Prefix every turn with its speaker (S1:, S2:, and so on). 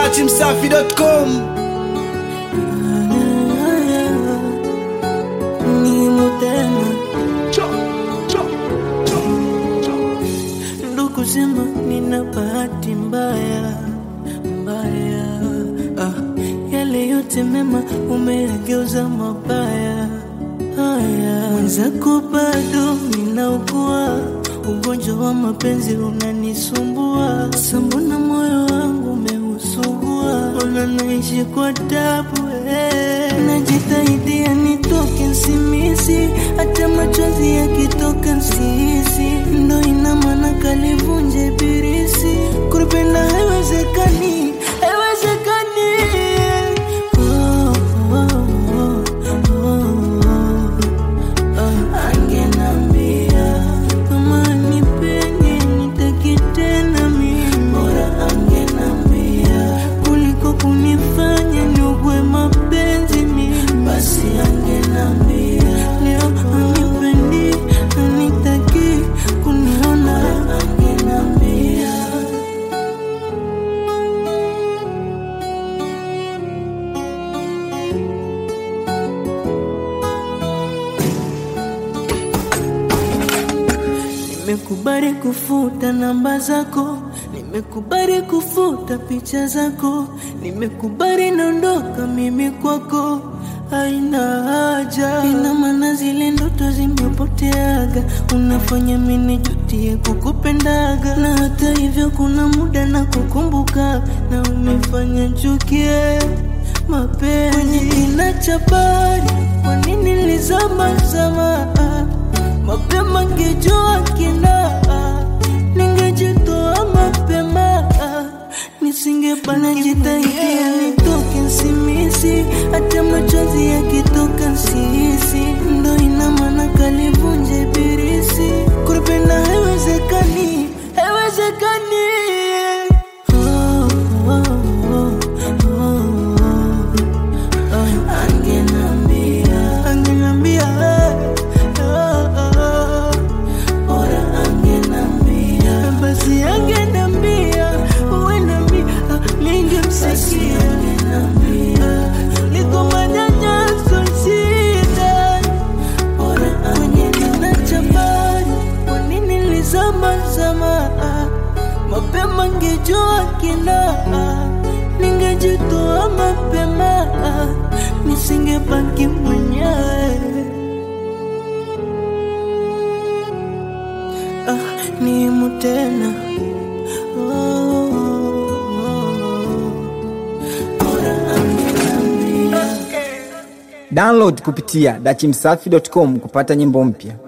S1: dachimsafi.com
S2: Nimo tena ndugu sema nina bahati mbaya mbaya ah, yale yote mema umeyageuza mabaya haya mwenzako bado ninaugua ugonjwa wa mapenzi unanisumbua sambona moyo wangu umeusugua ona naishi kwa tabu eh. najitaidia nitoke nsimisi hata machozi yakitoka nsisi ndo ina maana kalivunje birisi kuripenda haiwezekani haiwezekani oh, oh, oh, oh. Ah, angenambia kama nipende nitaki tena mimi bora angenambia kuliko kunifanya niugwe mapenzi mimi basi angenambia leo anipendi anitaki kuniona angenambia Nimekubali kufuta namba zako, nimekubali kufuta picha zako, nimekubali naondoka mimi kwako, haina haja. Ina maana zile ndoto zimepoteaga, unafanya mimi nijutie kukupendaga, na hata hivyo kuna muda na kukumbuka, na umefanya chukie mapenzi kwenye kina cha bahari. Kwa nini nilizama zama mapema ngejua kina ningejitoa mapema nisingebana jitaidia nitoke nsimisi hata machozi yakitoka nsisi ndo ina maana kalivunje birisi kuripenda haiwezekani haiwezekani oh, oh, oh, oh, oh. Angenambia, angenambia, oh, oh, bora angenambia, basi angenambia, uenambia, ningemsikia, niko manyanyaso shida, bora angenambia, chabari, kwa nini nilizama zama, mapema ngejua kina ningejitoa mapema nisingebaki mwenyewe ah, nimu tena oh, oh, oh. Bora angeambia
S1: download kupitia dachimsafi.com kupata nyimbo mpya